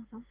ማታ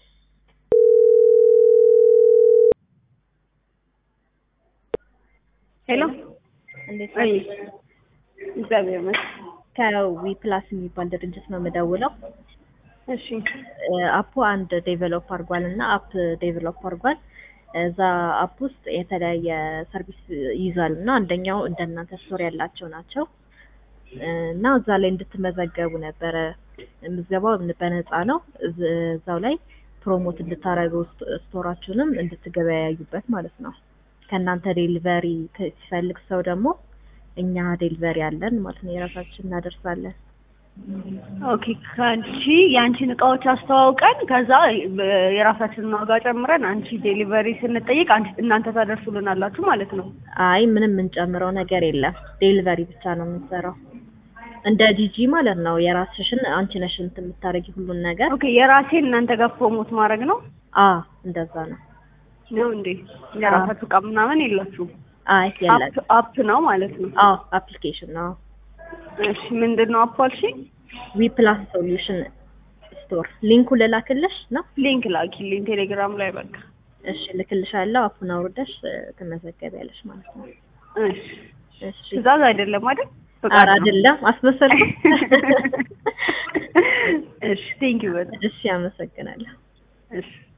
ሄሎ እንዴት አይ ነሽ? እግዚአብሔር ይመስገን። ከዊ ፕላስ የሚባል ድርጅት ነው የምደውለው። እሺ አፑ አንድ ዴቨሎፕ አድርጓል እና አፕ ዴቨሎፕ አድርጓል። እዛ አፕ ውስጥ የተለያየ ሰርቪስ ይይዛል እና አንደኛው እንደናንተ ስቶር ያላቸው ናቸው እና እዛ ላይ እንድትመዘገቡ ነበረ። ምዝገባው በነፃ ነው። እዝ- እዛው ላይ ፕሮሞት እንድታደርጉ ስቶራችሁንም እንድትገበያዩበት ማለት ነው። ከእናንተ ዴሊቨሪ ሲፈልግ ሰው ደግሞ እኛ ዴሊቨሪ አለን ማለት ነው። የራሳችን እናደርሳለን። ኦኬ ከአንቺ የአንቺን እቃዎች አስተዋውቀን ከዛ በ- የራሳችንን ዋጋ ጨምረን አንቺ ዴሊቨሪ ስንጠይቅ አንቺ እናንተ ታደርሱልናላችሁ ማለት ነው። አይ ምንም የምንጨምረው ነገር የለም። ዴሊቨሪ ብቻ ነው የምንሰራው። እንደ ጂጂ ማለት ነው። የራስሽን አንቺ ነሽ እንትን የምታደርጊ ሁሉን ነገር። ኦኬ የራሴን እናንተ ጋር ፕሮሞት ማድረግ ነው አ እንደዛ ነው። ነው እንዴ? የራሳችሁ እቃ ምናምን የላችሁም? አይ የለም። አፕ አፕ ነው ማለት ነው። አዎ አፕሊኬሽን ነው። እሺ ምንድን ነው አፕ አልሽኝ? ዊ ፕላስ ሶሉሽን ስቶር ሊንኩ ልላክልሽ ነው። ሊንክ ላኪልኝ ቴሌግራም ላይ በቃ። እሺ ልክልሻለሁ። አፑን አውርደሽ እ፣ ትመዘገቢያለሽ ማለት ነው። እሺ እሺ ትእዛዝ አይደለም አይደል? ኧረ ፈቃድ ነው። አይደለም አስመሰልኩ። እሺ ቴንኪው በጣም እሺ አመሰግናለሁ። እሺ